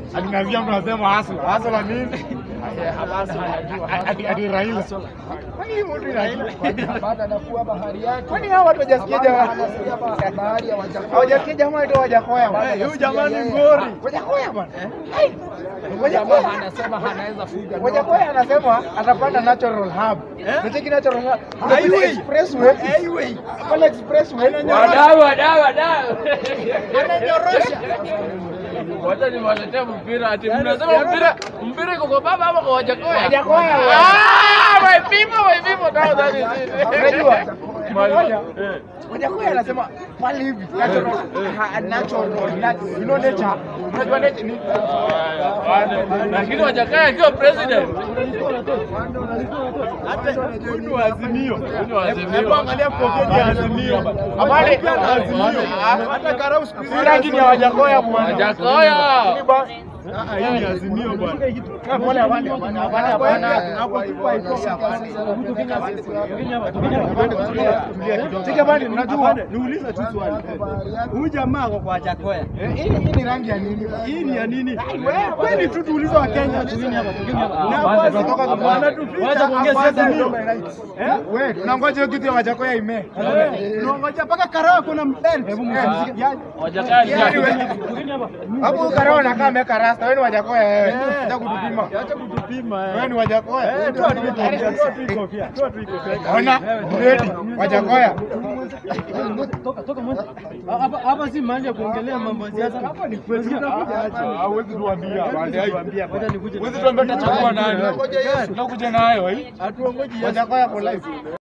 Alinazia mtu anasema hasla. Hasla nini? Ati ati Raila. Kwani hii mtu Raila? baada anakuwa bahari yake. Kwani hao watu hawajasikia jamaa? Anasikia ba- bahari ya Wajakoya. Hawajasikia jamaa ndio Wajakoya. bwana. Huyu jamaa ni ngori. Wajakoya bwana. Hey! Wajakoya Jamaa anasema anaweza fuga Wajakoya anasema atapanda natural hub. Unacheki natural hub. Kuna Highway. pale expressway. Highway. Pale expressway. Wadau, wadau, wadau. Ananyorosha. Wacha niwaletee mpira ati mnasema mpira mpira iko kwa baba ama kwa Wajakoya? Wajakoya. Ah, my people, my people, now that is it. Unajua? Mali- Moja. Eh. Wajakoya anasema pale hivi natural ha- natural nat- you know nature. Unajua nature ni Lakini Wajakoya akiwa president. Huyu ni wa Azimio. Huyu ni wa Azimio. Hebu angalia kofia ya Azimio. Habari ya Azimio. Hata karau siku hizi Si rangi ni ya Wajakoya bwana. Wajakoya. Ni ba- Hii ni Azimio bwana. Ah, pole hapana, hapana, hapana, hapana. Hapo kipa iko hapana. Sika bani, unajua? Niulize tu swali. Huyu jamaa ako kwa Jakoya. Eh, Hii hii ni rangi ya nini? Hii ni ya nini? wewe- Kwani tu tuulize wa Kenya tu. Na hapa Tunatoka kwa- wanatuficha Wacha kuongea hapa siasa Azimio. Eh? Wewe, tunangoja hiyo kitu ya Wajakoya ime. Eh, Tunangoja mpaka Karao kuna mbele. Hebu msikie. Wajakoya ni Yaani nani? wewe- Hapo ukarao anakaa ameweka rasta, wewe ni Wajakoya wewe. Acha kutupima. Acha kutupima. eh. Wewe ni Wajakoya. Eh, toa tu hii kofia, toa tu hii kofia, toa tu hii kofia. Ona, ready, Wajakoya. Hapa hapa si mahali ya kuongelea mambo ya siasa. Hapa ni kwetu. Tutakuja aje. Hawezi tuambia, Tuambia, ngoja nikuje. Huwezi tuambia utachagua nani. Ngoja Yesu. Tunakuja nayo hii. Hatuongoji Yesu. Wajakoya for life.